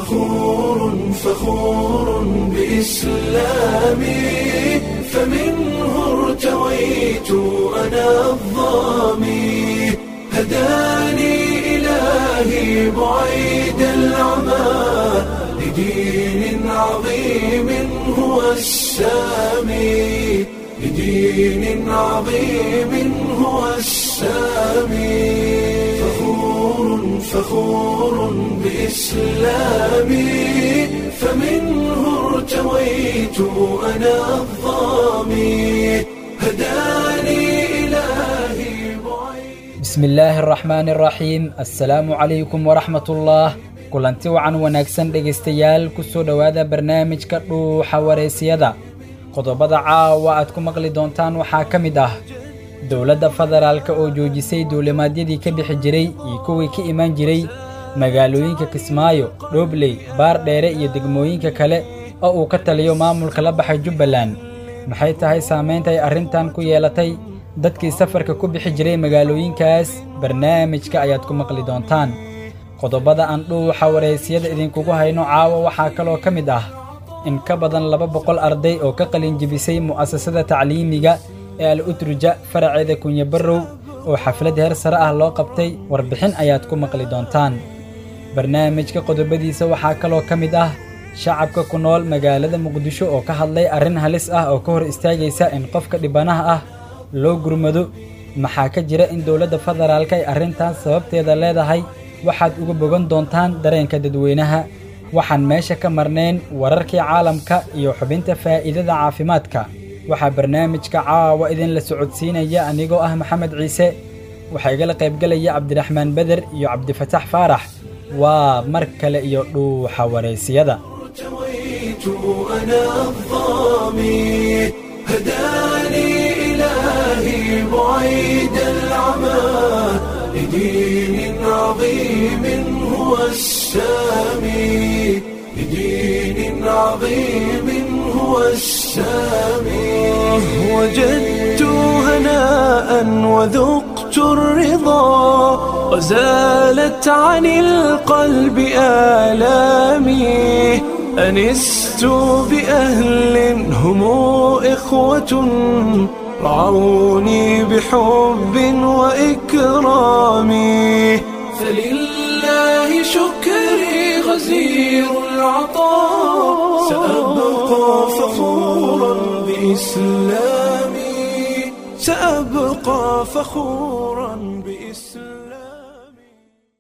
فخور فخور بإسلامي فمنه ارتويت أنا الظامي هداني إلهي بعيد العمى لدين عظيم هو السامي لدين عظيم هو السامي فخور فخور بإسلامي فمنه ارتويت أنا الظامي هداني إلهي بعيد bismi illaahi araxmaani araxiim assalaamu calaykum waraxmatullaah kulanti wacan wanaagsan dhegaystayaal ku soo dhowaada barnaamijka dhuuxa wareysiyada qodobada caawa aad ku maqli doontaan waxaa ka mid ah dowladda federaalka oo joojisay duulimaadyadii ka bixi jiray iyo kuwii ka imaan jiray magaalooyinka kismaayo dhoobley baardheere iyo degmooyinka kale oo uu ka taliyo maamulka la baxay jubbaland maxay tahay saamaynta ay arrintan ku yeelatay dadkii safarka ku bixi jiray magaalooyinkaas barnaamijka ayaad ku maqli doontaan qodobada aan dhuuxa wareysiyada idinkugu hayno caawa waxaa kaloo ka mid ah in ka badan laba boqol arday oo ka qalinjibisay mu'asasada tacliimiga ee al utruja faraceeda kunye barrow oo xaflad heer sare ah loo qabtay warbixin ayaad ku maqli doontaan barnaamijka qodobadiisa waxaa kaloo ka mid ah shacabka ku nool magaalada muqdisho oo ka hadlay arrin halis ah oo ka hor istaagaysa in qofka dhibanaha ah loo gurmado maxaa ka jira in dowladda federaalka ay arrintaas sababteeda leedahay waxaad uga bogan doontaan dareenka dadweynaha waxaan meesha ka marnayn wararkii caalamka iyo xubinta faa'iidada caafimaadka waxaa barnaamijka caawa idinla socodsiinaya anigoo ah maxamed ciise waxaa igala qaybgelaya cabdiraxmaan beder iyo cabdifatax faarax waa mar kale iyo dhuuxa wareysiyada ارتويت أنا الظامي هداني إلهي بعيد العمى لدين عظيم هو السامي لدين عظيم هو السامي وجدت هناء وذقت الرضا وزالت عن القلب آلامي أنست بأهل هم إخوة رعوني بحب وإكرام فلله شكري غزير العطاء سأبقى فخورا بإسلامي سأبقى فخورا بإسلامي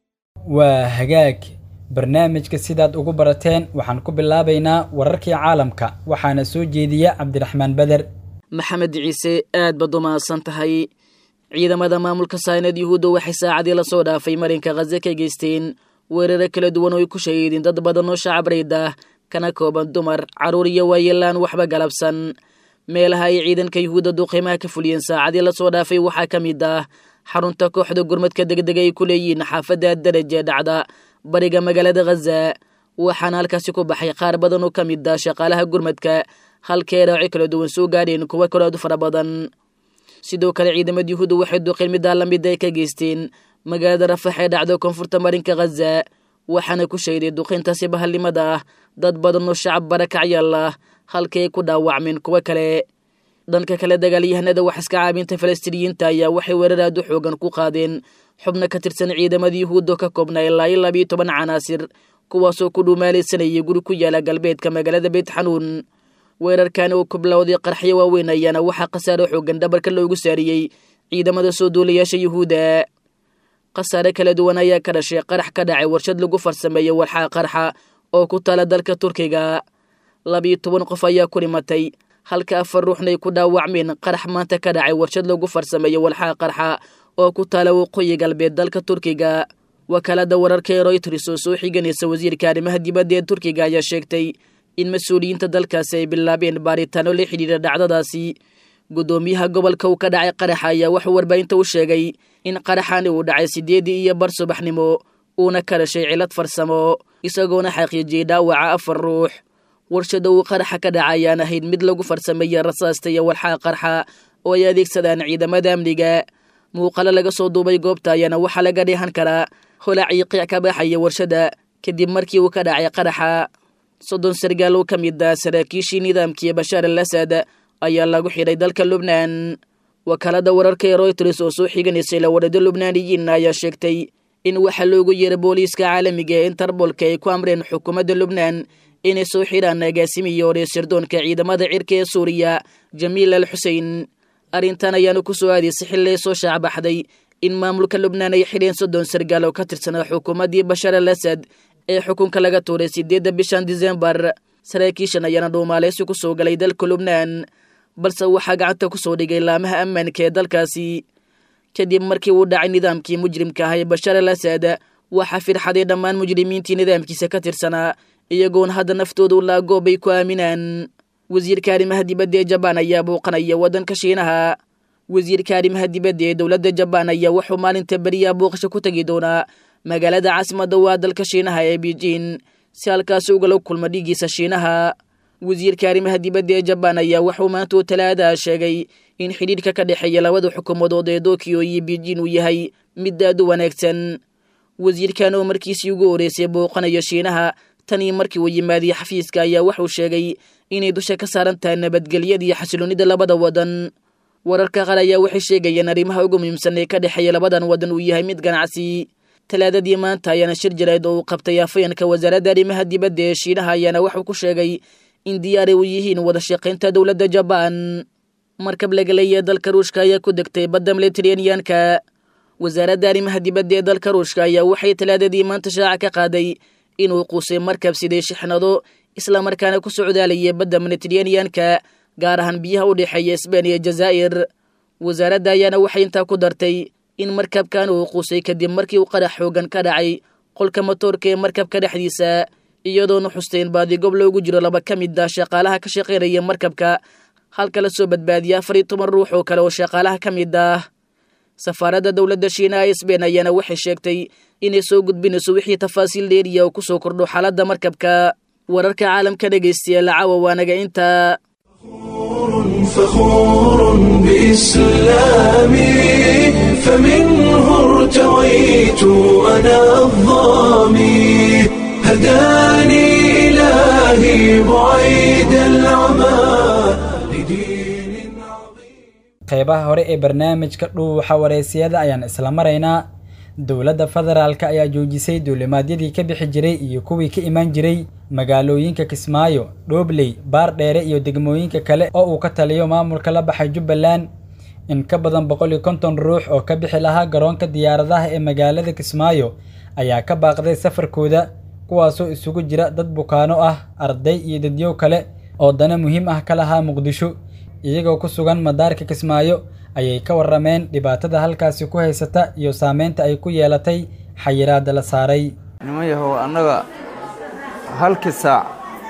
waa hagaag barnaamijka sidaad ugu barateen waxaan ku bilaabaynaa wararkii caalamka waxaana soo jeediya cabdiraxmaan beder maxamed ciise aad baad u mahadsan tahay ciidamada maamulka saynad yuhuudda waxay saacadii lasoo dhaafay marinka khaze ka geysteen weeraro kala duwan oo ay ku shahiideen dad badan oo shacab rayd ah kana kooban dumar carruur iyo waayeelaan waxba galabsan meelaha ay ciidanka yuhuudda duqiimaha ka fuliyeen saacadii lasoo dhaafay waxaa ka mid ah xarunta kooxda gurmadka degdega ay ku leeyihiin xaafadda daraje dhacda bariga magaalada khaza waxaana halkaasi ku baxay qaar badan oo ka mid ah shaqaalaha gurmadka halkee dhaawaci kala duwan soo gaadheen kuwa kale aad u fara badan sidoo kale ciidamada yuhuudda waxay duqeen middaa lamida ay ka geysteen magaalada rafax ee dhacda koonfurta marinka khaza waxaana ku sheeday duqeyntaasi bahalnimada ah dad badan oo shacab barakacyaal ah halkii ay ku dhaawacmeen kuwo kale dhanka kale dagaalyahanada wax iska caabinta falastiiniyiinta ayaa waxay weerar aad u xoogan ku qaadeen xubno ka tirsan ciidamada yuhuudda ka koobnaa ilaa iyo labiyo toban canaasir kuwaasoo ku dhuumaalaysanayay guri ku yaala galbeedka magaalada beyt xanuun weerarkan oo ku bilowday qarxyo waaweyn ayaana waxaa khasaare xoogan dhabarka loogu saariyey ciidamada soo duulayaasha yuhuudda khasaare kala duwan ayaa ka dhashay qarax ka dhacay warshad lagu farsameeyo walxaa qarxa oo ku taala dalka turkiga labiyo toban qof ayaa ku dhimatay halka afar ruuxna ay ku dhaawacmeen qarax maanta ka dhacay warshad lagu farsameeyo walxaa qarxa oo ku taala waqooyi galbeed dalka turkiga wakaalada wararka ee royters oo soo xiganaysa wasiirka arrimaha dibadda ee turkiga ayaa sheegtay in mas-uuliyiinta dalkaasi ay bilaabeen baaritaano la xidhiira dhacdadaasi guddoomiyaha gobolka uu ka dhacay qaraxa ayaa wuxuu warbaahinta u sheegay in qaraxani uu dhacay siddeedii iyo bar subaxnimo uuna ka dhashay cilad farsamo isagoona xaqiijiyey dhaawaca afar ruux warshada uu qaraxa ka dhaca ayaan ahayd mid lagu farsameeyey rasaasta iyo walxaa qarxa oo ay adeegsadaan ciidamada amniga muuqalo laga soo duubay goobta ayaana waxaa laga dheehan karaa holac iyo qiic ka baxaya warshada kadib markii uu ka dhacay qaraxa soddon sargaal oo ka mid ah saraakiishii nidaamkii bashaar al asad ayaa lagu xidhay dalka lubnaan wakaalada wararka ee royters oo soo xiganaysay lawarado lubnaaniyiin ayaa sheegtay in waxaa loogu yeeray booliiska caalamiga ee interbolka ay ku amreen xukuumadda lubnaan inay soo xidhaan agaasimiya hore sirdoonka ciidamada cirka ee suuriya jamiil al xusein arrintan ayaana ku soo aadaysay xilli ay soo shaacbaxday in maamulka lubnaan ay xidheen soddon sargaal oo ka tirsanaa xukuumaddii bashaar al asad ee xukunka laga tuuray sideedda bishan disembar saraakiishan ayaana dhuumaaleysi ku soo galay dalka lubnaan balse waxaa gacanta ku soo dhigay laamaha ammaanka ee dalkaasi kadib markii uu dhacay nidaamkii mujrimka ah ee bashaar al asad waxaa firxaday dhammaan mujrimiintii nidaamkiisa ka tirsanaa iyagoona hadda naftooda u laagoob ay ku aaminaan wasiirka arrimaha dibadda ee jabaan ayaa buuqanaya waddanka shiinaha wasiirka arrimaha dibadda ee dowladda jabaan ayaa wuxuu maalinta beriyaa booqasho ku tegi doonaa magaalada caasimadda waa dalka shiinaha ee beijing si halkaasi ugala kulma dhiiggiisa shiinaha wasiirka arrimaha dibadda ee jabaan ayaa wuxuu maanta oo talaadaha sheegay in xidhiidhka ka dhexeeya labada xukuumadood ee tokyo iyo beijing uu yahay mid aad u wanaagsan wasiirkan oo markiisii ugu horeysay booqanayo shiinaha tanii markii uu yimaadiye xafiiska ayaa wuxuu sheegay inay dusha ka saaran tahay nabadgelyada iyo xasiloonnida labada wadan wararka qaar ayaa waxay sheegayeen arrimaha ugu muhiimsan ee ka dhexeeya labadan wadan uu yahay mid ganacsi talaadadii maanta ayaana shir jarayd oo uu qabtay afhayanka wasaaradda arrimaha dibadda ee shiinaha ayaana wuxuu ku sheegay in diyaaray u yihiin wada shaqaynta dowladda jabaan markab laga leeyahay dalka ruushka ayaa ku degtay badda mediteraneanka wasaaradda arrimaha dibadda ee dalka ruushka ayaa waxay talaadadii maanta shaaca ka qaaday inuu quusay markab siday shixnado islamarkaana ku socdaalayay badda mediteraneanka gaar ahaan biyaha u dhexeeya sbain iyo jazaa'ir wasaaradda ayaana waxay intaa ku dartay in markabkan uu quusay kadib markii uu qarax xoogan ka dhacay qolka matoorka ee markabka dhexdiisa iyadoona xusteyn baadigob loogu jiro laba ka mid ah shaqaalaha ka shaqaynaya markabka halka la soo badbaadiya afar iyo toban ruux oo kale oo shaqaalaha ka mid ah safaaradda dowladda shiinaha ee sbain ayaana waxay sheegtay inay soo gudbinayso wixii tafaasiil dheeriya oo ku soo kordho xaaladda markabka wararka caalamka dhegaystayaal caawa waanaga intaa فخور بإسلامي فمنه ارتويت أنا الظامي هداني إلهي بعيد العمى لدين عظيم qeybaha hore ee barnaamijka dhuuxa wareysiyada ayaan isla maraynaa dowladda federaalka ayaa joojisay duulimaadyadii ka bixi jiray iyo kuwii ka imaan jiray magaalooyinka kismaayo dhoobley baardheere iyo degmooyinka kale oo uu ka taliyo maamulka la baxay jubbaland in ka badan boqol iyo konton ruux oo ka bixi lahaa garoonka diyaaradaha ee magaalada kismaayo ayaa ka baaqday safarkooda kuwaasoo isugu jira dad bukaano ah arday iyo dadyow kale oo dana muhiim ah ka lahaa muqdisho iyagoo ku sugan madaarka kismaayo ayay ka warrameen dhibaatada halkaasi ku haysata iyo saameynta ay ku yeelatay xayiraadda la saaray niman yahow annaga halkii saac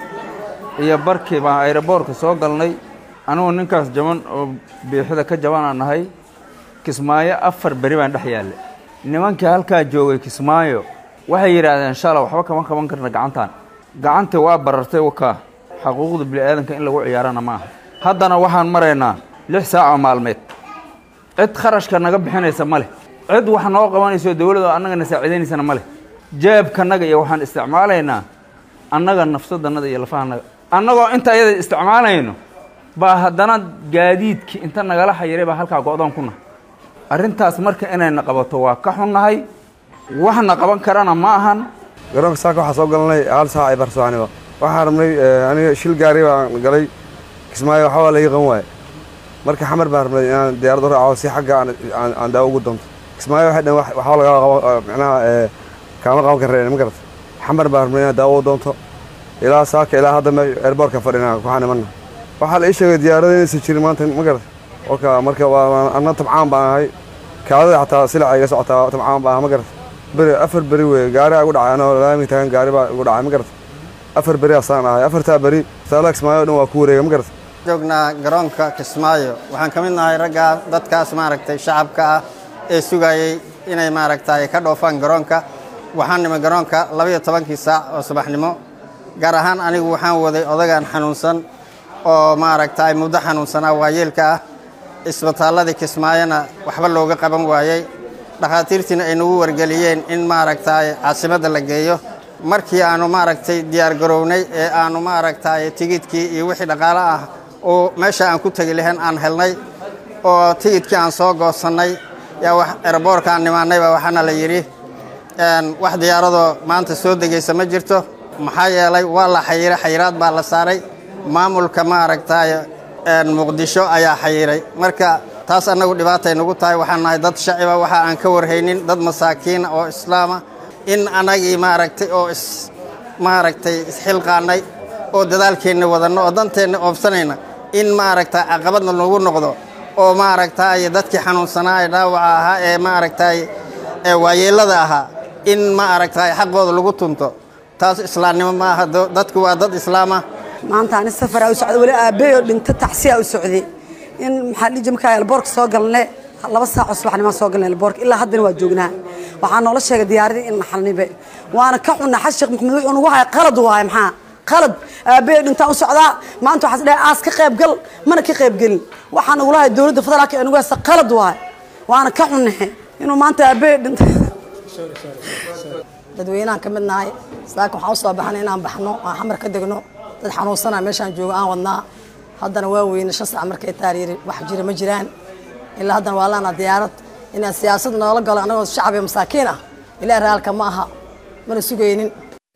iyo barkii baan ayroboorka soo galnay anugu ninkaas jaban oo biixida ka jabanaa nahay kismaayo afar beri baan dhex yaallay nimankii halkaa joogay kismaayo waxay yidhaahdeen shala waxba kama qaban karna gacantaan gacantii waa barartay wakaa xaquuqda bini'aadanka in lagu ciyaarana ma aha haddana waxaan maraynaa lix saac oo maalmeed cid kharashka naga bixinaysa ma leh cid wax noo qabanayso dowladda annagana saaciidaynaysana ma leh jeebkanaga iyo waxaan isticmaalaynaa annaga nafsadannada iyo lafahanaga annagoo inta iyada isticmaalayno baa haddana gaadiidkii inta nagala xayiray baa halkaa go-doon ku nahay arrintaas marka inayna qabato waa ka xunnahay waxna qaban karana ma ahan garoonka saaka waxaa soo galnay hal saac ay barsoaniba waxaan rabnay aniga shil gaari baan galay kismaayo waxbaa laga qaban waaye marka xamar baan rabnay inaan diyaaradda raaco si xagga aan daawo ugu doonto kismaayo waxay dhan waxba laga qabo micnaha kaama qaban kareen ma garata xamar baan rabnay inaan daawo u doonto ilaa saaka ilaa hadda me airboortka fadhina waxaan imanna waxaa la ii sheegay diyaaradda inaysan jirin maanta ma garata marka marka waa anna tabcaan baan ahay kaadada xataa silaca iga socotaa tabcaan baan aha ma garata beri afar beri wey gaari aa igu dhacay anoo laami taagan gaari baa igu dhacay ma garata afar beri asaan ahay afartaa beri saala kismaayo o dhan waa ku wareega ma garata joognaa garoonka kismaayo waxaan ka mid nahay raggaa dadkaas maaragtay shacabka ah ee sugayey inay maaragtay ka dhoofaan garoonka waxaan nimay garoonka labaiyo tobankii saac oo subaxnimo gaar ahaan anigu waxaan waday odagaan xanuunsan oo maaragtay muddo xanuunsanaa waayeelka ah isbitaalladii kismaayona waxba looga qaban waayey dhakhaatiirtiina ay nagu wargeliyeen in maaragtay caasimadda la geeyo markii aanu maaragtay diyaar garownay ee aanu maaragtay tigidkii iyo wixii dhaqaale ah oo meesha aan ku tegi lahayn aan helnay oo tigidkii aan soo goosannay yaa wax eraboorka aan nimaannayba waxaana la yidhi wax diyaaradoo maanta soo degaysa ma jirto maxaa yeelay waa la xayiray xayiraad baa la saaray maamulka maaragtay muqdisho ayaa xayiray marka taas annagu dhibaatay nagu tahay waxaan nahay dad shaciba waxa aan ka warhaynin dad masaakiina oo islaama in annagii maaragtay oo is maaragtay isxilqaannay oo dadaalkeenna wadanno oo danteenna oobsanayna in maaragtay caqabadna nagu noqdo oo maaragtay dadkii xanuunsanaa ee dhaawaca ahaa ee maaragtay ee waayeellada ahaa in maaragtay xaqooda lagu tunto taas islaamnimo ma aha dadku waa dad islaama maanta ani safaraa u socday weli aabbeeyoo dhinto tacsiyaa u socday in maxaa dhiji markaa elboorka soo galne laba saacoo subaxnimaa soo galna elboorka ilaa haddana waa joognaa waxaa noola sheegay diyaaradii in naxalnibe waana ka cunna xas sheekh maxamed wuxuu nagu haya qalad waaye maxaa qalad aabbeeyo dhintaan u socdaa maanta waxaas dhahay aas ka qayb gal mana ka qayb gelin waxaa nagula haya dowladda federaalka ee nagu haysta qalad waaye waana ka cunnahe inuu maanta aabbeeyo dhinta dadweynahan ka mid nahay saaka waxaan usoo baxnay inaan baxno aan xamar ka degno dad xanuunsanaa meeshaan joogo aan wadnaa haddana waa weyne shan sac markay taariiri wax jira ma jiraan ilaa haddana waa laana diyaarad inaan siyaasad noola galo annagoo shacab iyo masaakiin ah ilaa raalka ma aha mana sugaynin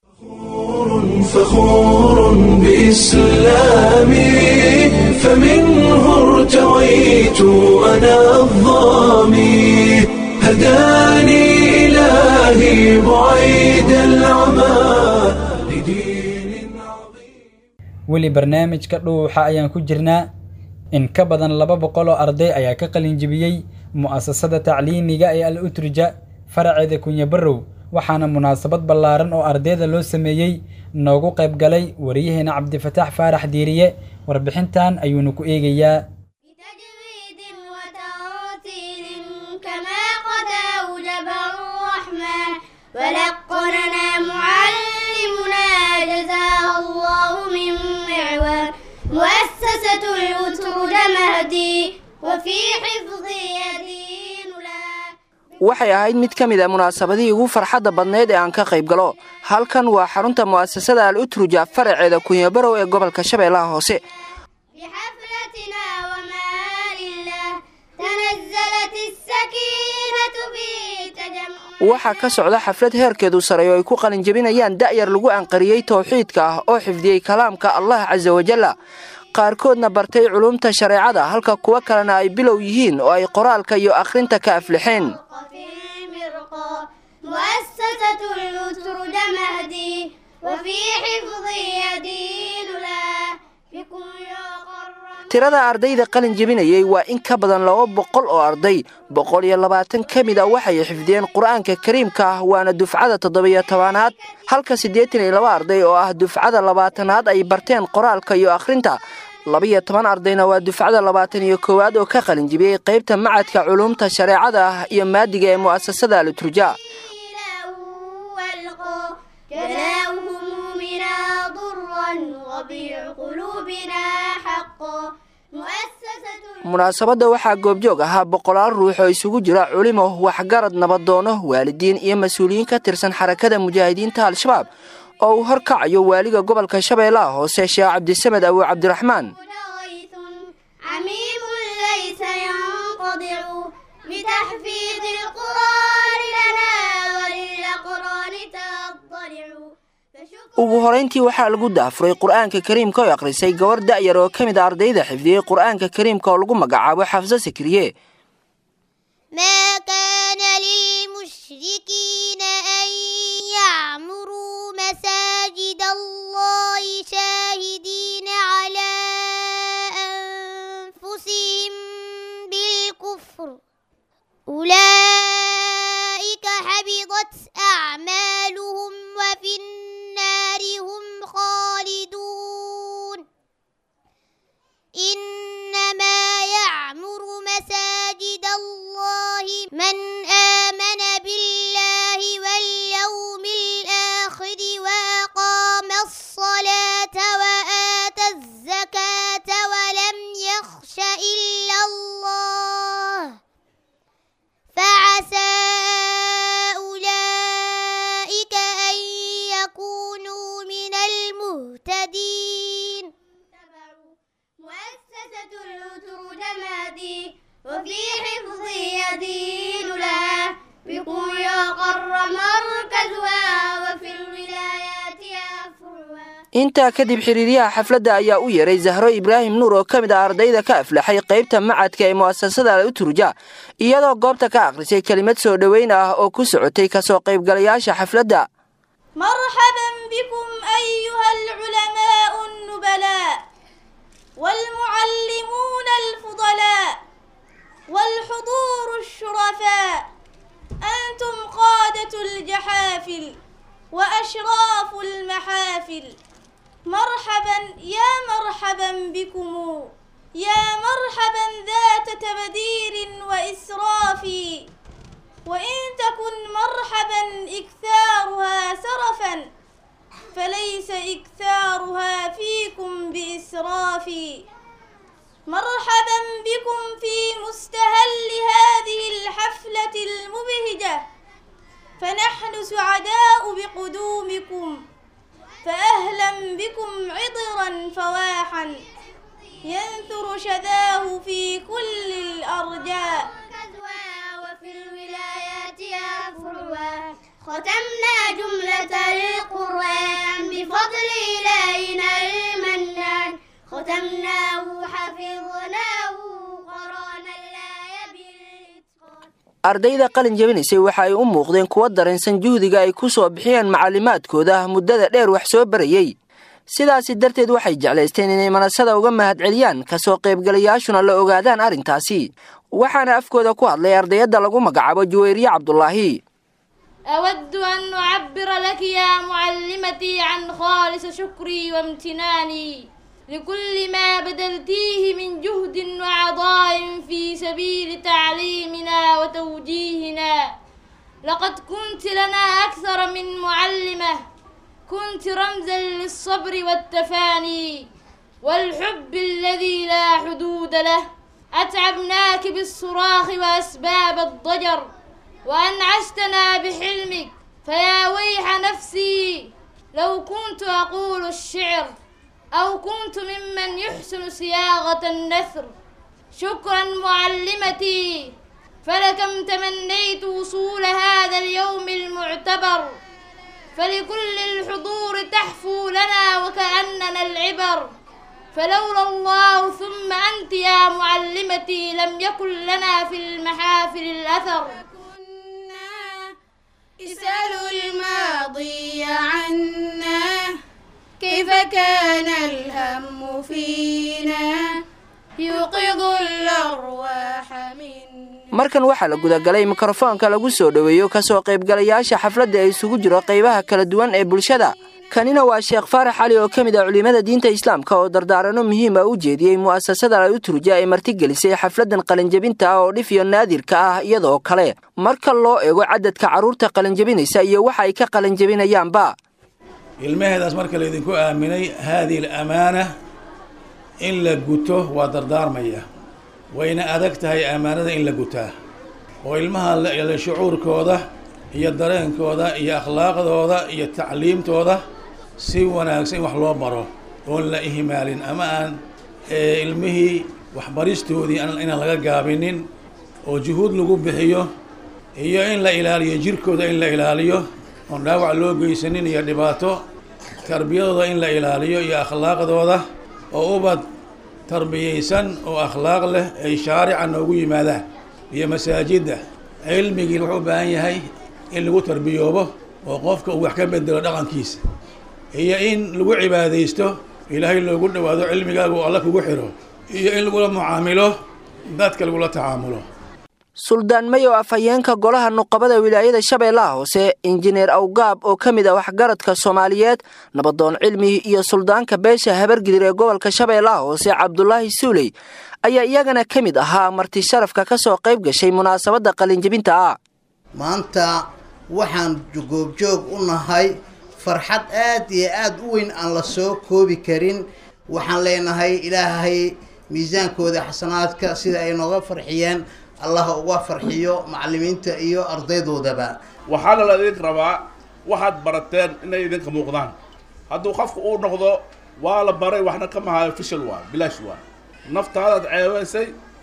فخور بإسلامي فمنه ارتويت أنا الظامي هداني إلهي بعيد العمى لدين عظيم weli barnaamijka dhuuxa ayaan ku jirnaa in ka badan laba boqol oo arday ayaa ka qalin jebiyey mu'asasada tacliimiga ee al utrija faraceeda kunya barrow waxaana munaasabad ballaaran oo ardayda loo sameeyey noogu qayb galay wariyaheena cabdifataax faarax diiriye warbixintan ayuunu ku eegayaa بتجويد وترتيل كما قد أوجب الرحمن ولقننا معلمنا جزاه الله من معوان مؤسسة الأترج مهدي وفي حفظ يدين لا waxay ahayd mid ka mid a munaasabadihii ugu farxadda badnayd ee aan ka qayb galo halkan waa xarunta mu'asasada al utruja faraceeda kunyabarow ee gobolka shabeellaha hoose بحفلتنا وما لله تنزلت السكينة في تجمع waxaa ka socda xaflad heerkeedu saray oo ay ku qalinjebinayaan da'yar lagu anqariyey towxiidka ah oo xifdiyey kalaamka allah casa wajalla qaarkoodna bartay culumta shareecada halka kuwo kalena ay bilow yihiin oo ay qoraalka iyo akhrinta ka aflixeen في المرقى مؤسسة الأترج مهدي وفي حفظ يدين لا بكم يقرب tirada ardayda qalin jebinayey waa in ka badan laba boqol oo arday boqol iyo labaatan ka mid a waxay xifdiyeen qur'aanka kariimka ah waana dufcada toddobiyo tobanaad halka siddeetan iyo laba arday oo ah dufcada labaatanaad ay barteen qoraalka iyo akhrinta labiyo toban ardayna waa dufcada labaatan iyo koowaad oo ka qalin jebiyey qaybta macadka culuumta shareecada ah iyo maadiga ee mu'asasada aluturja والقى جلاء همومنا ضرا ربيع قلوبنا حقا مؤسسة munaasabadda waxaa goobjoog ahaa boqolaal ruux oo isugu jira culimo waxgarad nabadoono waalidiin iyo mas-uuliyiin ka tirsan xarakada mujaahidiinta al-shabaab oo uu horkacayo waaliga gobolka shabeellaha hoose sheekh cabdisamed abu cabdiraxmaan غيث عميم ليس ينقضع بتحفيظ القرآن لنا وللأقران تطلع فشكر ugu horayntii waxaa lagu daafuray qur'aanka kariimka oo akhrisay gabar da'yar oo ka mid a ardayda xifdiyey qur'aanka kariimka oo lagu magacaabo xafso sikriye ما كان للمشركين أن يعمروا مساجد الله شاهدين على أنفسهم بالكفر أولئك حبطت أعمالهم وفي النار هم خالدون إنما يعمر مساجد الله من آمن بالله واليوم الآخر وأقام الرماد وفي حفظ يدين لها بقويا قر مركزها وفي الولايات أفرها intaa kadib xiriiryaha xafladda ayaa u yeeray zahro ibraahim nuur oo ka mid ah ardayda ka aflaxay qaybta macadka ee mu'asasada al uturja iyadoo goobta ka akhrisay kelimad soo dhoweyn ah oo ku socotay kasoo qaybgalayaasha xafladda مرحبا بكم أيها العلماء النبلاء والمعلمون الفضلاء والحضور الشرفاء أنتم قادة الجحافل وأشراف المحافل مرحبا يا مرحبا بكم يا مرحبا ذات تبدير وإسراف وإن تكن مرحبا إكثارها سرفا فليس إكثارها فيكم بإسراف مرحبا بكم في مستهل هذه الحفلة المبهجة فنحن سعداء بقدومكم فأهلا بكم عطرا فواحا ينثر شذاه في كل الأرجاء وفي الولايات أفرها ختمنا جملة القرآن بفضل إلهنا المنان ختمناه حفظناه قرانا الآية بالإتقان ardayda qalin jabinaysay waxa ay u muuqdeen kuwo dareensan juhdiga ay ku soo bixiyeen macallimaadkooda muddada dheer wax soo barayey sidaasi darteed waxay jeclaysteen inay manasada uga mahadceliyaan kasoo qaybgalayaashuna la ogaadaan arrintaasi waxaana afkooda ku hadlay ardayadda lagu magacaabo juwayriye cabdulaahi أود أن أعبر لك يا معلمتي عن خالص شكري وامتناني لكل ما بذلتيه من جهد وعطاء في سبيل تعليمنا وتوجيهنا لقد كنت لنا أكثر من معلمة كنت رمزا للصبر والتفاني والحب الذي لا حدود له أتعبناك بالصراخ وأسباب الضجر وأنعشتنا بحلمك فيا ويح نفسي لو كنت أقول الشعر أو كنت ممن يحسن صياغة النثر شكرا معلمتي فلكم تمنيت وصول هذا اليوم المعتبر فلكل الحضور تحفو لنا وكأننا العبر فلولا الله ثم أنت يا معلمتي لم يكن لنا في المحافل الأثر اسألوا الماضي عنا كيف كان الهم فينا يوقظ الأرواح منا markan waxaa la gudagalay mikrofoonka lagu soo dhoweeyo kasoo qaybgalayaasha xafladda ee isugu jiro qaybaha kala duwan ee bulshada kanina waa sheekh faarax cali oo ka mid ah culimmada diinta islaamka oo dardaarano muhiim ah u jeediyey mu'asasada al uturja ee martigelisay xafladdan qalinjabinta ah oo dhif iyo naadirka ah iyadoo kale marka loo eego cadadka carruurta qalinjabinaysa iyo waxa ay ka qalinjabinayaanba ilmaheedaas marka laydinku aaminay haadihi alamaana in la guto waa dardaarmaya wayna adag tahay ammaanada in la gutaa oo ilmaha la shucuurkooda iyo dareenkooda iyo akhlaaqdooda iyo tacliimtooda si wanaagsan in wax loo baro oon la ihmaalin ama aan ilmihii waxbaristoodii inaan laga gaabinin oo juhuud lagu bixiyo iyo in la ilaaliyo jirkooda in la ilaaliyo oon dhaawac loo geysanin iyo dhibaato tarbiyadooda in la ilaaliyo iyo akhlaaqdooda oo ubad tarbiyaysan oo akhlaaq leh ay shaarica noogu yimaadaan iyo masaajidda cilmigii wuxuu u baahan yahay in lagu tarbiyoobo oo qofka uu wax ka bedelo dhaqankiisa iyo in lagu cibaadaysto ilaahay loogu dhowaado cilmigaaga uu alla kugu xiro iyo in lagula mucaamilo dadka lagula tacaamulo suldaan may oo afhayeenka golaha nuqabada wilaayada shabeellaha hoose injineer awgaab oo ka mid ah waxgaradka soomaaliyeed nabadoon cilmi iyo suldaanka beesha habargidir ee gobolka shabeellaha hoose cabdulaahi suuley ayaa iyagana ka mid ahaa marti sharafka ka soo qayb gashay munaasabadda qalinjabinta ah maanta waxaan goobjoog u nahay farxad aad iyo aad u weyn aan la soo koobi karin waxaan leenahay ilaahay miisaankooda xasanaadka sida ay nooga farxiyeen allah uga farxiyo macallimiinta iyo ardaydoodaba waxaana la idin rabaa waxaad barateen inay idinka muuqdaan hadduu qofku uu noqdo waa la baray waxna ka mahayo fishal waa bilaash waa naftaadaad ceebaysay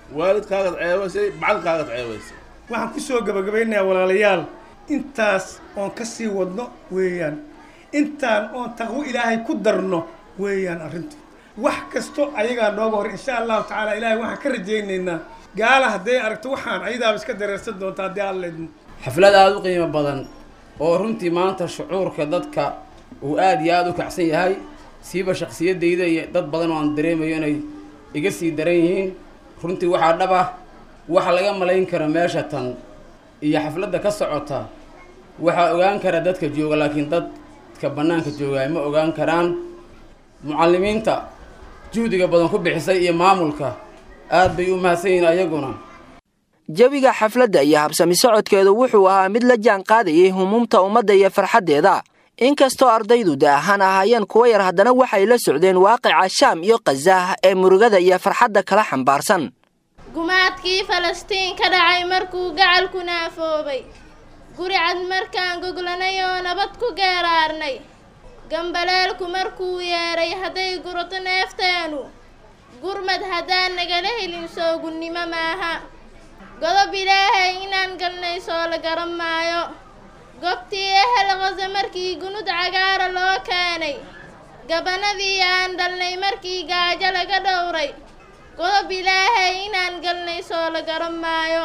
waalidkaagaad ceebaysay macallinkaagaad ceebaysay waxaan ku soo gabagabaynayaa walaalayaal intaas oon ka sii wadno weeyaan intaan oon taqwo ilaahay ku darno weeyaan arrintu wax kasto ayagaa nooga hor insha allahu tacaala ilaahay waxaan ka rajaynaynaa gaala hadday aragto waxaan ayadaaba iska dareersan doonta haddii alla idmo xaflad aada u qiimo badan oo runtii maanta shucuurka dadka uu aada iyo aada u kacsan yahay siiba shaksiyadayda iyo dad badan oo aan dareemayo inay iga sii daran yihiin runtii waxaa dhab ah waxa laga malayn kara meesha tan iyo xafladda ka socota waxaa ogaan kara dadka jooga laakiin dadka bannaanka joogaay ma ogaan karaan mucallimiinta juhdiga badan ku bixisay iyo maamulka aad bay u mahadsan yihiin ayaguna jawiga xafladda iyo habsami socodkeedu wuxuu ahaa mid la jaan qaadayay humuumta ummadda iyo farxaddeeda inkastoo ardaydu da ahaan ahaayeen kuwa yar haddana waxay la socdeen waaqica shaam iyo khazah ee murugada iyo farxadda kala xambaarsan gumaadkii falastiin ka dhacay markuu gacalku naafoobay guri cad markaan goglanay oo nabad ku geeraarnay gambaleelku markuu yeedhay hadday gurato neefteenu gurmad haddaan nagala helin soogunnimo maaha godob ilaahay inaan galnay soo la garan maayo gobtii ehel qasa markii gunud cagaara loo keenay gabanadii aan dhalnay markii gaajo laga dhowray godob ilaahay inaan galnay soo la garan maayo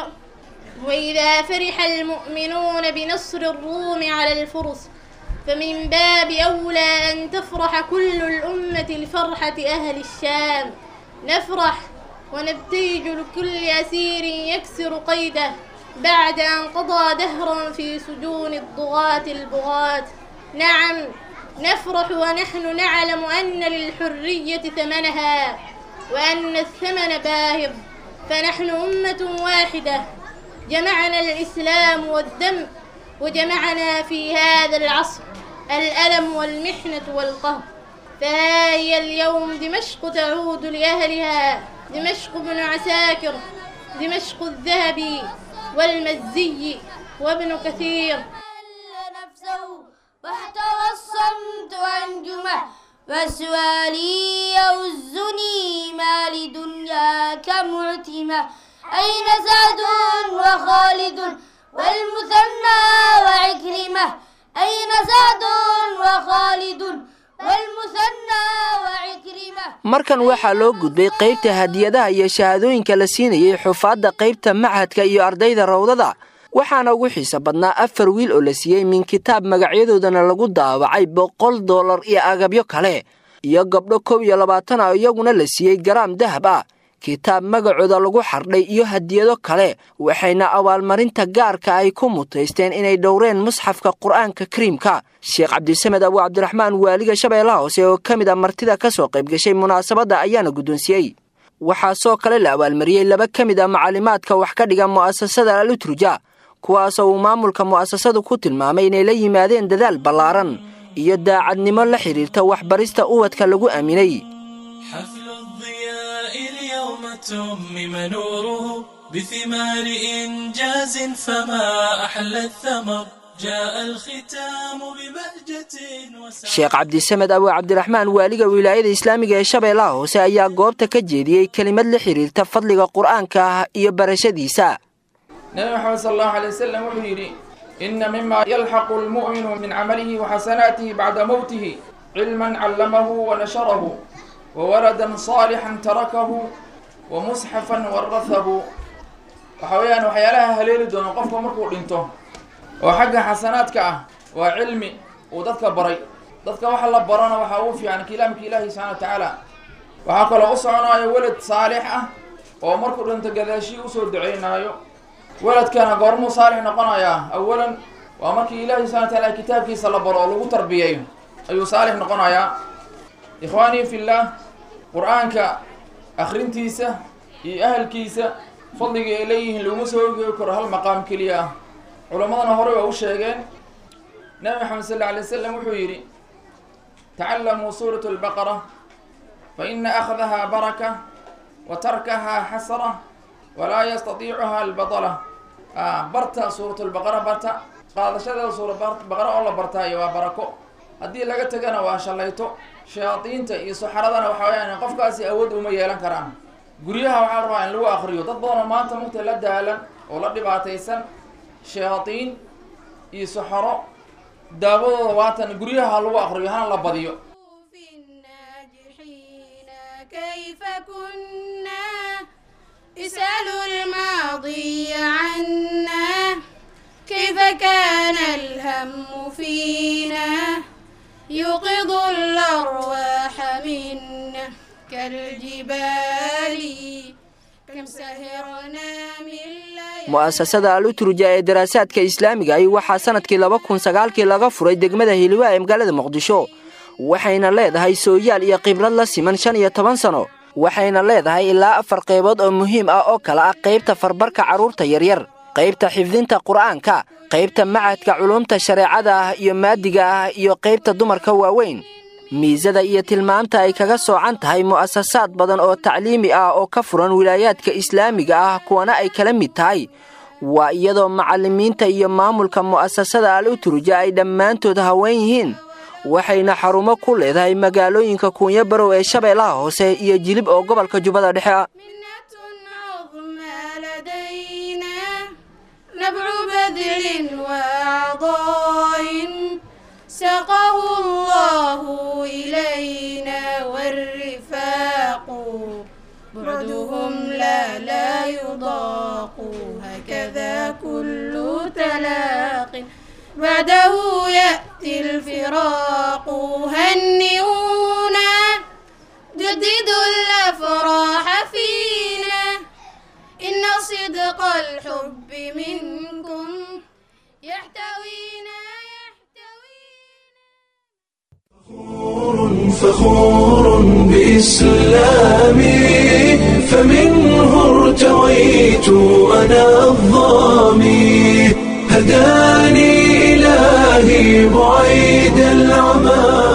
وإذا فرح المؤمنون بنصر الروم على الفرس فمن باب أولى أن تفرح كل الأمة لفرحة أهل الشام نفرح ونبتهج لكل أسير يكسر قيده بعد أن قضى دهرا في سجون الضغاة البغاة نعم نفرح ونحن نعلم أن للحرية ثمنها وأن الثمن باهظ فنحن أمة واحدة جمعنا الإسلام والدم وجمعنا في هذا العصر الألم والمحنة والقهر فها هي اليوم دمشق تعود لأهلها دمشق بن عساكر دمشق الذهبي والمزي وابن كثير نفسه واحتوى الصمت أنجمه وسؤالي يوزني ما لدنياك معتمة أين سعد وخالد والمثنى وعكرمة أين سعد وخالد والمثنى وعكرمة markan waxaa loo gudbay qaybta hadiyadaha iyo shahaadooyinka la siinayay xufaadda qaybta machadka iyo ardayda rawdada waxaana ugu xiisa badnaa afar wiil oo la siiyey min kitaab magacyadoodana lagu daawacay boqol dollar iyo agabyo kale iyo gabdho kow iyo labaatan ah iyaguna la siiyey garaam dahab ah kitaab magacooda lagu xardhay iyo hadiyado kale waxayna abaalmarinta gaarka ay ku mutaysteen inay dhowreen musxafka qur'aanka kariimka sheekh cabdisamed abu cabdiraxmaan waaliga shabeellaha hoose oo ka mid a martida ka soo qayb gashay munaasabadda ayaana guddoonsiyey waxaa soo kale la abaalmariyey laba ka mid a macalimaadka wax ka dhiga mu'asasada al utruja kuwaasoo uu maamulka mu'asasadu ku tilmaamay inay la yimaadeen dadaal ballaaran iyo daacadnimo la xidhiirta waxbarista ubadka lagu aaminay اليوم تمم نوره بثمار إنجاز فما أحلى الثمر جاء الختام ببهجة sheekh cabdisamed abu cabdiraxmaan waaliga wilaayada islaamiga ee shabeellaha hoose ayaa goobta ka jeediyey kelimad la xidhiirta fadliga qur'aanka ah iyo barashadiisa nabi maxamed sal allahu alay wasalam wuxuu yidhi ina mima yalxaqu lmu'minu min camalihi waxasanaatihi bacda mowtihi cilman callamahu wanasharahu wawaladan saalixan tarakahu wa musxafan warahahu waxa weeyaan waxyaalaha haleeli doono qofka markuu dhinto oo xagga xasanaadka ah waa cilmi uu dadka baray dadka waxa la barana waxaa ugu fiican kalaamka ilaahi subxana wa tacaala waxaa kaloo u soconaayo welad saalix ah oo markuu dhinto gadaashii usoo duceynaayo weladkana goormuu saalix noqonayaa awalan waa markii ilaahi subxana wa taala kitaabkiisa la baro oo lagu tarbiyeeyo ayuu saalix noqonayaa ikhwaanii fillaah qur-aanka akhrintiisa iyo ahalkiisa fadliga ay leeyihiin laguma soo ogeegi karo hal maqaam keliya ah culammadana horey waa u sheegeen nabi maxamed sal alla alay wasalam wuxuu yidhi tacallamuu suurat albaqara fa ina akhdahaa baraka wa tarkahaa xasra walaa yastatiicuha albadala barta suurat lbaqara barta qaadashadeeda suura baqara oo la bartaayo waa barako haddii laga tegana waa shallayto shayaadiinta iyo saxaradana waxa weyaan qofkaasi awood uma yeelan karaan guryaha waxaa la rabaa in lagu akriyo dad badan oo maanta mugta la daalan oo la dhibaataysan shayaadiin iyo saxaro daawadooda waatan guryaha lagu akriyo hana la badiyo كيف كنا اسألوا الماضي عنا كيف كان الهم فينا يوقظ الأرواح منا كالجبال كم سهرنا من mu'asasada aluturja ee daraasaadka islaamiga ahi waxaa sanadkii laba kun sagaalkii laga furay degmada hiliwaa ee magaalada muqdisho waxayna leedahay sooyaal iyo khibrad la siman shan iyo toban sano waxayna leedahay ilaa afar qaybood oo muhiim ah oo kale ah qaybta farbarka carruurta yaryar qaybta xifdinta qur'aanka qaybta macadka culuumta shareecada ah iyo maadiga ah iyo qaybta dumarka waaweyn miisada iyo tilmaamta ay kaga soocan tahay mu'asasaad badan oo tacliimi ah oo ka furan wilaayaadka islaamiga ah kuwana ay kala mid tahay waa iyadoo macallimiinta iyo maamulka mu'asasada al uturja ay dhammaantood haween yihiin waxayna xarumo ku leedahay magaalooyinka kuunyo barow ee shabeellaha hoose iyo jilib oo gobolka jubbada dhexe ah نبع بذل وعطاء سقه الله إلينا والرفاق بعدهم لا لا يضاق هكذا كل تلاق بعده يأتي الفراق هنئونا جددوا الأفراح فينا إن صدق الحب منكم يحتوينا فخور بإسلامي فمنه ارتويت أنا الظامي هداني إلهي بعيد العمى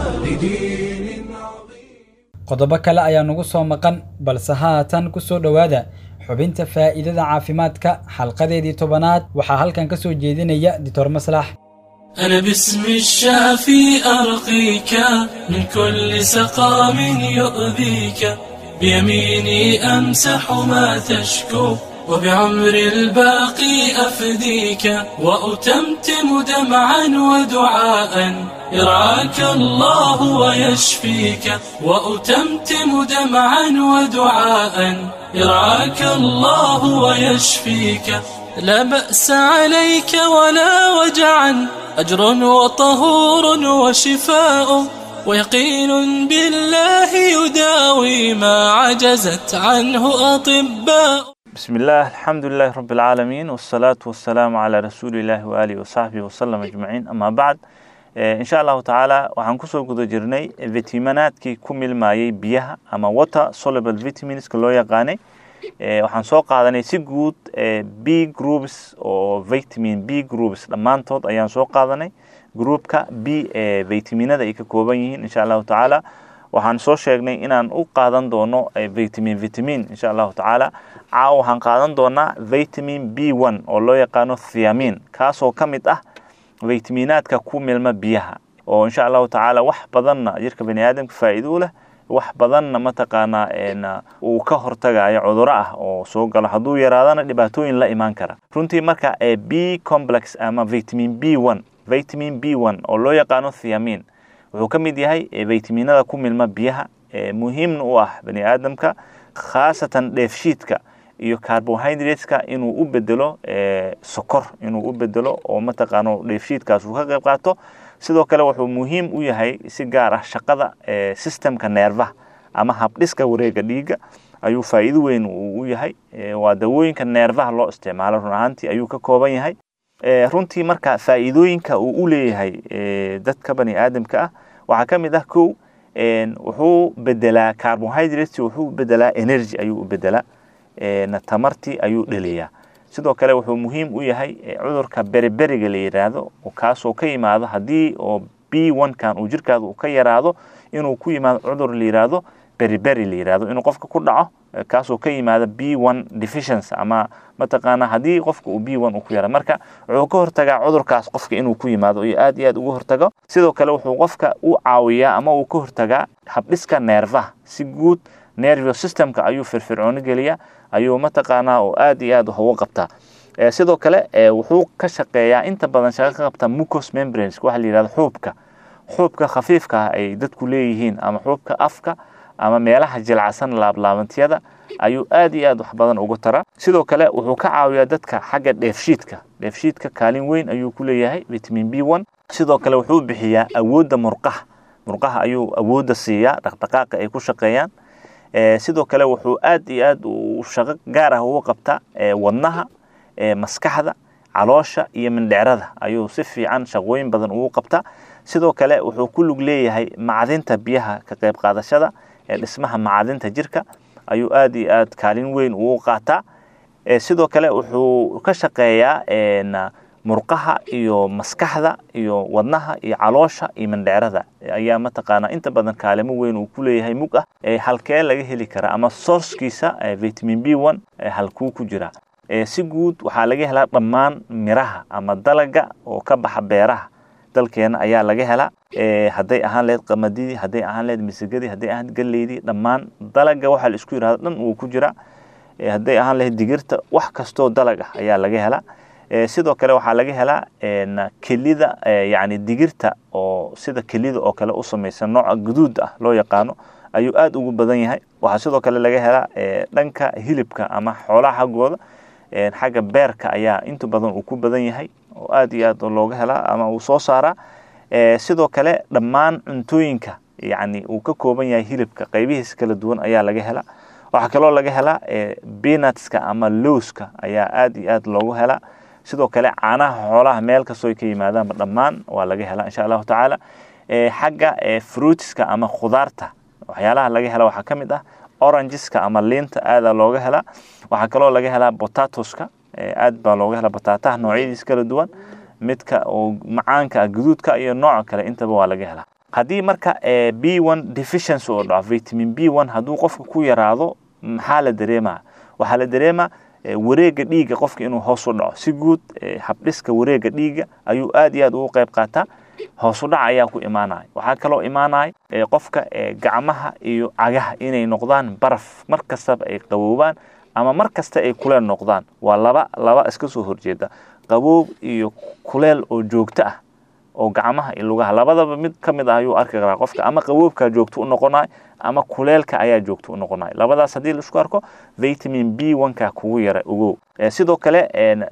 qodobo kale ayaa nagu soo maqan balse haatan ku soo dhowaada xubinta faa'iidada caafimaadka xalqadeedii tobanaad waxaa halkan ka soo jeedinaya dictor maslax أنا باسم الشافي أرقيك من كل سقام يؤذيك بيميني أمسح ما تشكو وبعمر الباقي أفديك وأتمتم دمعا ودعاء يرعاك الله ويشفيك وأتمتم دمعا ودعاء يرعاك الله ويشفيك لا بأس عليك ولا وجعا أجر وطهور وشفاء ويقين بالله يداوي ما عجزت عنه أطباء بسم الله الحمد لله رب العالمين والصلاة والسلام على رسول الله وآله وصحبه وسلم أجمعين أما بعد إن شاء الله تعالى waxaan kusoo guda jirnay fitamiinaadkii ku milmayay biyaha ama water soluble vitaminska loo yaqaanay waxaan soo qaadanay si guud b groups oo vitamin b groups dhammaantood ayaan soo qaadanay groupka b ee vitaminada ay ka kooban yihiin insha allahu tacaala waxaan soo sheegnay inaan u qaadan doono vitamin vitamin insha allahu tacaala caawa waxaan qaadan doonaa vitamin b one oo loo yaqaano thiamin kaasoo ka mid ah vitaminaadka ku milma biyaha oo insha allahu tacaala wax badanna jirka bani aadamka faa'iido u leh wax badanna mataqaanaa uu ka hortagayo cuduro ah oo soo galo hadduu yaraadana dhibaatooyin la imaan kara runtii marka b complex ama vitamin b one vitamin b one oo loo yaqaano thiamin wuxuu ka mid yahay vitaminada ku milma biyaha muhiimna u ah bani aadamka khaasatan dheefshiidka iyo carbohydrateska inuu u bedelo sokor inuu u bedelo oo mataqaano dheefshiidkaas uu ka qayb qaato sidoo kale wuxuu muhiim u yahay si gaar ah shaqada systemka neerfaha ama habdhiska wareega dhiigga ayuu faa'iido weyn u yahay waa dawooyinka neerfaha loo isticmaalo run ahaantii ayuu ka kooban yahay runtii marka faa'iidooyinka uu u leeyahay dadka bani aadamka ah waxaa ka mid ah kow wuxuu bedelaa carbohydrates wuxuu bedelaa energy ayuu u bedelaa tamartii ayuu dhaliyaa sidoo kale wuxuu muhiim u yahay cudurka beriberiga la yidhaahdo kaasoo ka yimaado haddii oo b one kan uu jirkaada uu ka yaraado inuu ku yimaado cudur la yidhaahdo beriberi la yidhaahdo inuu qofka ku dhaco kaasoo ka yimaada b one deficiency ama mataqaana haddii qofka uu b one uu ku yara marka wuxuu ka hortagaa cudurkaas qofka inuu ku yimaado iyo aad iyo aad uga hortago sidoo kale wuxuu qofka u caawiyaa ama uu ka hortagaa habdhiska neerfaha si guud nervio systemka ayuu firfircooni geliyaa ayuu mataqaanaa oo aad iyo aad wax uga qabtaa sidoo kale wuxuu ka shaqeeyaa inta badan shaqo ka qabtaa mucos membranes waxa la yidhahdo xuubka xuubka khafiifka ah ay dadku leeyihiin ama xuubka afka ama meelaha jilcasan laablaabantiyada ayuu aad iyo aad wax badan uga taraa sidoo kale wuxuu ka caawiyaa dadka xagga dheefshiidka dheefshiidka kaalin weyn ayuu ku leeyahay vitamin b one sidoo kale wuxuu bixiyaa awoodda murqaha murqaha ayuu awoodda siiyaa dhaqdhaqaaqa ay ku shaqeeyaan sidoo kale wuxuu aad iyo aad shaqo gaar ah uga qabtaa wadnaha maskaxda caloosha iyo mindhecrada ayuu si fiican shaqooyin badan ugu qabtaa sidoo kale wuxuu ku lug leeyahay macdinta biyaha ka qayb qaadashada ee dhismaha macdinta jirka ayuu aad iyo aad kaalin weyn ugu qaataa sidoo kale wuxuu ka shaqeeyaa murqaha iyo maskaxda iyo wadnaha iyo caloosha iyo mindhecrada ayaa mataqaanaa inta badan kaalimo weyn uu ku leeyahay mug ah halkee laga heli karaa ama sourcekiisa vitamin b one halkuu ku jiraa si guud waxaa laga helaa dhammaan miraha ama dalaga oo ka baxa beeraha dalkeena ayaa laga helaa hadday ahaan lahayd qamadidii hadday ahaan lahayd misagadii hadday ahaan galeydii dhammaan dalaga waxaa la isku yidhahdo dhan wuu ku jiraa hadday ahaan lahayd digirta wax kastoo dalag ah ayaa laga helaa sidoo kale waxaa laga helaa kelida yani digirta oo sida kelida oo kale u samaysan nooca guduud ah loo yaqaano ayuu aad ugu badan yahay waxaa sidoo kale laga helaa dhanka hilibka ama xoolaha xaggooda xagga beerka ayaa inta badan uu ku badan yahay oo aad iyo aad looga helaa ama uu soo saaraa sidoo kale dhammaan cuntooyinka yani uu ka kooban yahay hilibka qaybihiisa kala duwan ayaa laga helaa waxaa kaloo laga helaa benatska ama lowska ayaa aad iyo aad loogu helaa sidoo kale caanaha xoolaha meel kastoo ay ka yimaadaanba dhammaan waa laga helaa insha allahu tacaala xagga fruitska ama khudaarta waxyaalaha laga hela waxaa ka mid ah orangeska ama liinta aadaa looga helaa waxaa kaloo laga helaa potatoska aad baa looga helaa bataataha noocyadiisa kala duwan midka oo macaanka ah guduudka iyo nooca kale intaba waa laga helaa haddii marka b one deficiency oo dhaco vitamin b one hadduu qofka ku yaraado maxaa la dareemaa waxaa la dareemaa wareega dhiigga qofka inuu hoos u dhaco si guud habdhiska wareega dhiigga ayuu aad iyo aad ugu qayb qaataa hoos u dhac ayaa ku imaanaya waxaa kaloo imaanaya qofka gacmaha iyo cagaha inay noqdaan baraf mar kastaba ay qaboobaan ama mar kasta ay kuleel noqdaan waa laba laba iska soo horjeeda qaboob iyo kuleel oo joogto ah oo gacmaha iyo lugaha labadaba mid ka mid ah ayuu arki karaa qofka ama qaboobkaa joogto u noqonayo ama kuleelka ayaa joogto u noqonayo labadaas haddii laisku arko vitamin b one-ka kugu yara ogow sidoo kale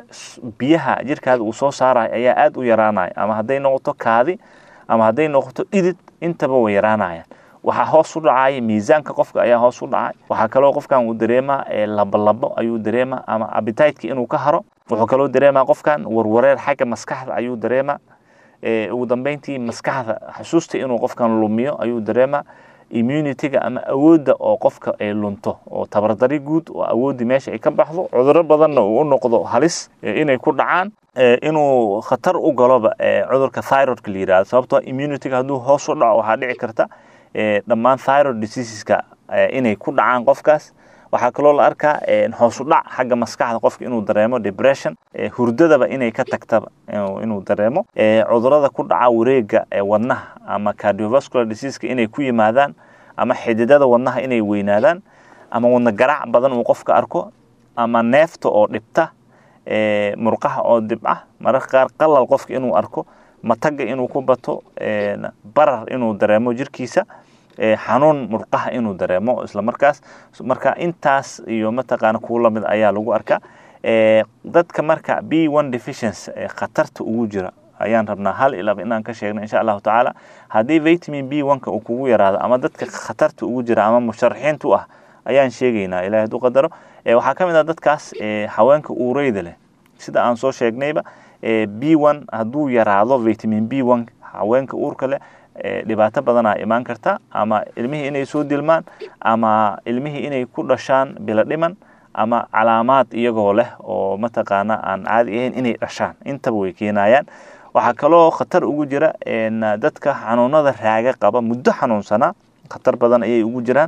biyaha jirkaada uu soo saarayo ayaa aad u yaraanaya ama hadday noqoto kaadi ama hadday noqoto dhidid intaba way yaraanayaan waxaa hoos u dhacaya miisaanka qofka ayaa hoos u dhacay waxaa kaloo qofkan uu dareemaa labolabo ayuu dareemaa ama abititeka inuu ka haro wuxuu kaloo dareemaa qofkan warwareer xagga maskaxda ayuu dareemaa ugu dambeyntii maskaxda xusuusta inuu qofkan lumiyo ayuu dareemaa immunityga ama awoodda oo qofka ay lunto oo tabardari guud oo awooddii meesha ay ka baxdo cudurro badanna uu u noqdo halis inay ku dhacaan inuu khatar u galoba cudurka thyroidka la yidhahdo sababtoo immunityga hadduu hoos u dhaco waxaa dhici karta dhammaan thyroid diseaseska inay ku dhacaan qofkaas waxaa kaloo la arkaa hoos u dhac xagga maskaxda qofka inuu dareemo depression hurdadaba inay ka tagtaba inuu dareemo cudurada ku dhaca wareega wadnaha ama cardiovascular diseaseka inay ku yimaadaan ama xididada wadnaha inay weynaadaan ama wadna garaac badan uu qofka arko ama neefta oo dhibta murqaha oo dibca mararka qaar qalal qofka inuu arko mataga inuu ku bato barar inuu dareemo jirkiisa xanuun murqaha inuu dareemo isla markaas marka intaas iyo mataqaana kuwa lamid ayaa lagu arkaa dadka marka b one deficiency khatarta ugu jira ayaan rabnaa hal ilaba inaan ka sheegno insha allahu tacaala haddii vitamin b one-ka uu kugu yaraado ama dadka khatarta ugu jira ama musharaxiinta u ah ayaan sheegaynaa ilahi hadduu qadaro waxaa ka mid ah dadkaas haweenka uureyda leh sida aan soo sheegnayba b one hadduu yaraado vitamin b one haweenka uurka leh dhibaato badanaa imaan karta ama ilmihii inay soo dilmaan ama ilmihii inay ku dhashaan bilo dhiman ama calaamaad iyagoo leh oo mataqaana aan caadi ahayn inay dhashaan intaba way keenayaan waxaa kaloo khatar ugu jira dadka xanuunada raaga qaba muddo xanuunsanaa khatar badan ayay ugu jiraan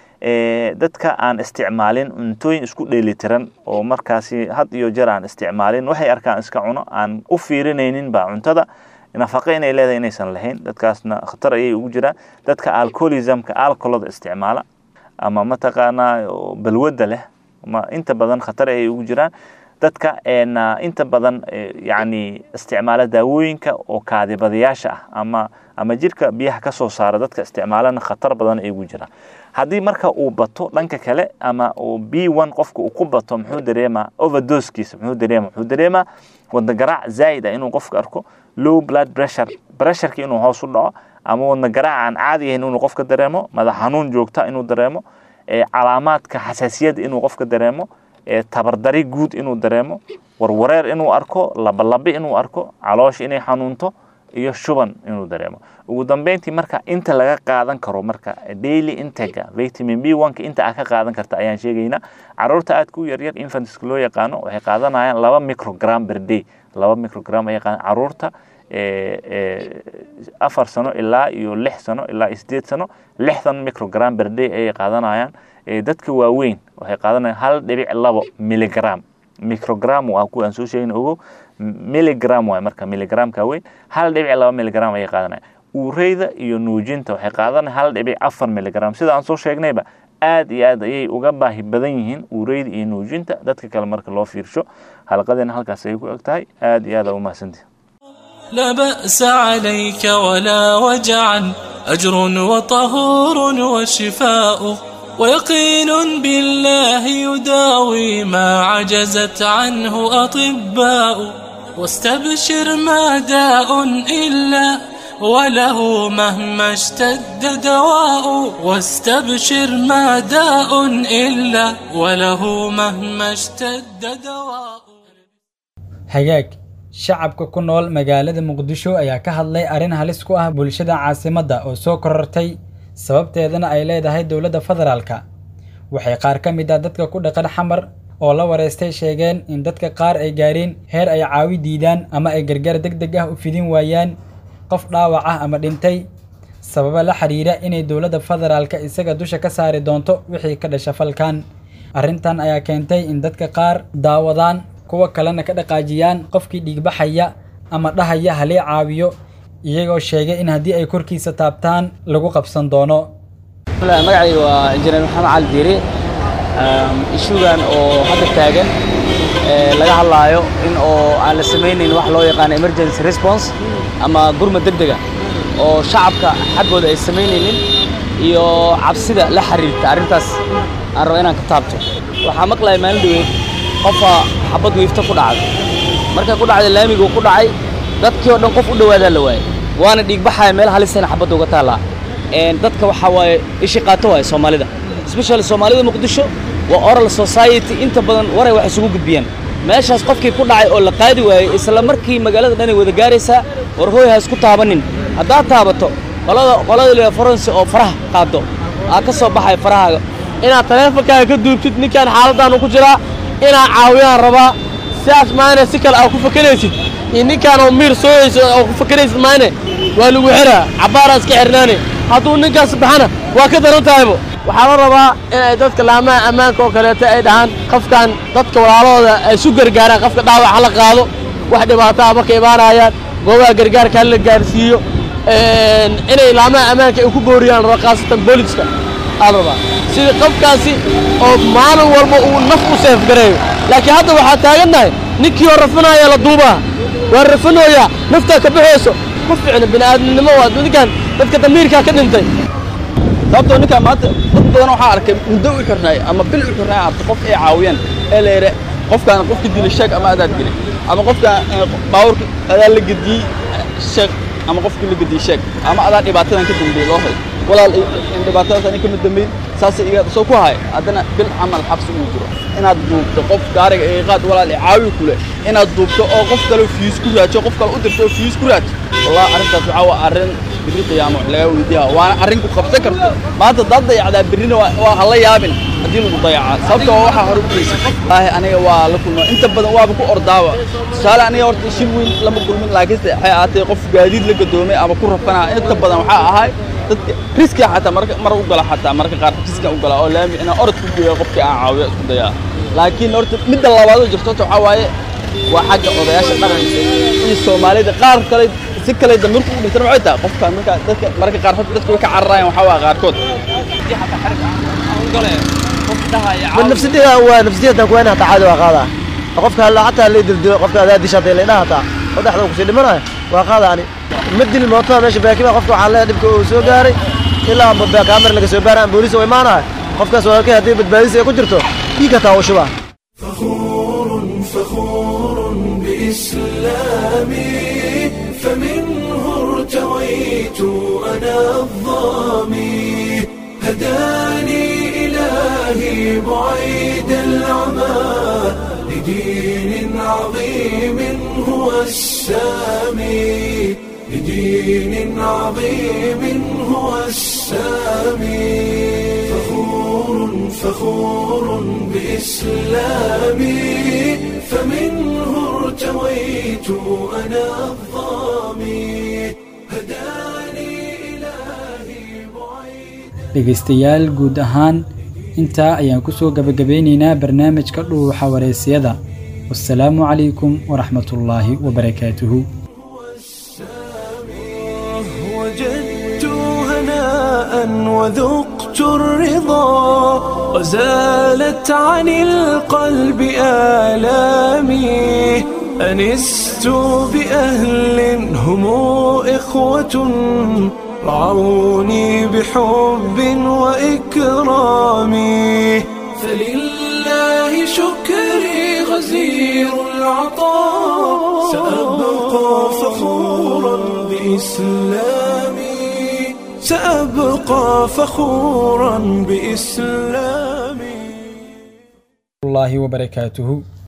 dadka aan isticmaalin cuntooyin isku dheelitiran oo markaasi had iyo jeer aan isticmaalin waxay arkaan iska cuno aan u fiirinaynin ba cuntada nafaqo inay leedahay inaysan lahayn dadkaasna khatar ayay ugu jiraan dadka alcoholismka alcoholada isticmaala ama mataqaanaa oo balwadda leh ma inta badan khatar ay ugu jiraan dadka een, ah, inta badan eh, yacni isticmaala daawooyinka oo kaadibadayaasha ah ama ama jirka biyaha ka soo saara dadka isticmaalana khatar badan ay ugu jiraan haddii marka uu bato dhanka kale ama uu b one qofka uu ku bato muxuu dareemaa overdosekiisa muxuu dareemaa muxuu dareemaa wadna garaac zaa'id ah inuu qofka arko low blood pressure pressureka inuu hoos u dhaco ama wadna garaac aan caadi ahayn inuu qofka dareemo madax xanuun joogta inuu dareemo ee calaamaadka xasaasiyadda inuu qofka dareemo ee tabardari guud inuu dareemo warwareer inuu arko labalabi inuu arko caloosha inay xanuunto iyo shuban inuu dareemo ugu dambeyntii marka inta laga qaadan karo marka daily intega vitamin b one ka inta aad ka qaadan karta ayaan sheegaynaa caruurta aadka u yaryar infantska loo yaqaano waxay qaadanayaan laba microgram per day laba microgram ayay qaadan caruurta ee, ee, afar sano ilaa iyo lix sano ilaa iyo sideed sano lixdan microgram per day ayay qaadanayaan ee, dadka waaweyn waxay qaadanayaan hal dhibic labo miligram microgram waa kuwa aan soo sheegin ogow miligram waay marka miligramka weyn hal dhibic laba miligram ayay qaadanayaan uureyda iyo nuujinta waxay qaadanayaan hal dhibic afar miligram sida aan soo sheegnayba aad iyo aad ayay uga baahi badan yihiin uureyda iyo nuujinta dadka kale marka loo fiirsho halqadeena halkaas ayay ku eg tahay aad iyo aad aa u mahadsantihi لا بأس عليك ولا وجعا أجر وطهور وشفاء ويقين بالله يداوي ما عجزت عنه أطباء واستبشر ما داء إلا وله مهما اشتد دواء واستبشر ما داء إلا وله مهما اشتد دواء hagaag shacabka ku nool magaalada muqdisho ayaa ka hadlay arrin halis ku ah bulshada caasimadda oo soo korortay sababteedana ay leedahay dowladda federaalka waxay qaar ka mid ah dadka ku dhaqan xamar oo la wareystay sheegeen in dadka qaar ay gaareen heer ay caawi diidaan ama ay gargaar deg deg ah u fidin waayaan qof dhaawac ah ama dhintay sababa la xiriira inay dowladda federaalka isaga dusha ka saari doonto wixii ka dhasha falkan arrintan ayaa keentay in dadka qaar daawadaan kuwa kalena ka dhaqaajiyaan qofkii dhiigbaxaya ama dhahaya halee caawiyo iyagoo sheegay in haddii ay korkiisa taabtaan lagu qabsan doono magacayga waa injineer maxamed cali diiri ishugan oo hadda taagan ee laga hadlaayo in oo aan la samaynayn wax loo yaqaano emergency response ama gurmad degdega oo shacabka xaggooda ay samaynaynin iyo cabsida la xiriirta arrintaas aan rabo inaan ka taabto waxaa maqlaya maalin dhaweyd qofa xabad wiifta ku dhacday markay ku dhacday laamiguu ku dhacay dadkii oo dhan qof u dhawaadaa la waayay waana dhiigbaxaya meel halisana xabadda uga taallaa Een, dadka waxaa waaye ishi qaato waaye soomaalida especially soomaalida muqdisho waa oral society inta badan waray wax isugu gudbiyaan meeshaas qofkii ku dhacay oo la qaadi waayey isla markii magaalada dhan ay wada gaaraysaa war hooy ha isku taabanin haddaad taabato qolada qolada la forensi oo faraha qaado aa ka soo baxaya farahaaga inaad taleefonkaaga ka duubtid ninkaan xaaladaanu ku jiraa inaad caawiyaan rabaa sidaas maane si kale aad ku fakaraysid iyo ninkaan oo miir sooyayso oo ku fakaraysid maane waa lagu xiraa cabbaaraa iska xirnaane hadduu ninkaas baxana waa ka daran tahaybo waxaa la rabaa inay dadka laamaha ammaanka oo kaleeto ay dhahaan qofkan dadka walaalahooda ay isu gargaaraan qofka dhaawac ha la qaado wax dhibaato ah marka imaanayaan goobaha gargaarka ha la gaarsiiyo inay laamaha ammaanka ay ku booriyaan raba khaasatan booliska aa la rabaa sidii qofkaasi oo maalin walba uu naf u seef gareeyo laakiin hadda waxaa taagannahay ninkii oo rafinaya la duubaa waa rafinooyaa naftaa ka baxayso ma fiicno bini'aadamnimo waa ninkan dadka damiirkaa ka dhintay sababtoo ninkaan maanta dad badan waxaa arkay muddo u xirnaay ama bil u xirnaay arta qof ay caawiyaan ee la yidha qofkaan qofka dilay sheeg ama adaad dilay ama qofkaan baawurka adaa la gediyey sheeg ama qofkii la gediyey sheeg ama adaa dhibaatadan ka dambeeyey loo hay walaal in dhibaatadaas ani kama dambeyn saas iga soo ku hay haddana bil camal xabsi uu jiro inaad duubto qof gaariga ee qaad walaal ee caawi kule inaad duubto oo qof kale fiis ku raajo qof kale u dirto oo fiis ku raajo wallahi arrintaas waxaa waa arrin birri qiyaamo wax laga weydiiyaa waana arrin ku qabsan karto maanta dad dayacdaa birrina waa waa hala yaabin haddii lagu dayacaa sababta waa waxaa hore u geysan wallaahi aniga waa la kulma inta badan waaba ku ordaawa tusaale aniga horta shil weyn lama kulmin laakiinse waxay ahaatay qof gaadiid la gadoomay ama ku rafanaa inta badan waxaa ahay dadka riskiga xataa marka mar u gala xataa marka qaar riskiga u gala oo laami inaan orod ku geeyo qofkii aan caawiyo isku dayaa laakiin horta midda labaad oo jirto horta waxaa waaye waa xagga odayaasha dhaqanka iyo soomaalida qaar kale si kale damirku u dhintana waxay tahay qofka marka dadka marka qaar horta dadka way ka cararayaan waxaa waa qaarkood ma nafsadeyda waa nafsadeyda kuwayna hataa caadi waa qaadaa qofka alla hataa la dildo qofka adaa disha hadii la idhaha hataa oo dhexda kusii dhimanayo waa qaada ani ma dilin mootada meesha baakiba qofka waxaa leeyahay dhibka uu soo gaaray ilaa amba kaamir laga soo baaraan booliis oo imaanaya qofkaas walaalkay haddii badbaadisa ay ku jirto dhiig hataa uu shubaa فخور بإسلامي فمنه ارتويت أنا الظامي هداني إلهي بعيد العمى لدين عظيم هو السامي لدين عظيم هو السامي فخور فخور بإسلامي فمنه ارتويت أنا الظامي هداني dhegaystayaal guud ahaan intaa ayaan ku soo gabagabeynaynaa barnaamijka dhuuxa wareysiyada wasalaamu calaykum waraxmatullaahi wabarakaatuhu وجدت هناء وذقت الرضا وزالت عن القلب آلامي أنست بأهل هم إخوة رعوني بحب وإكرام فلله شكري غزير العطاء سأبقى فخورا بإسلامي سأبقى فخورا بإسلامي الله وبركاته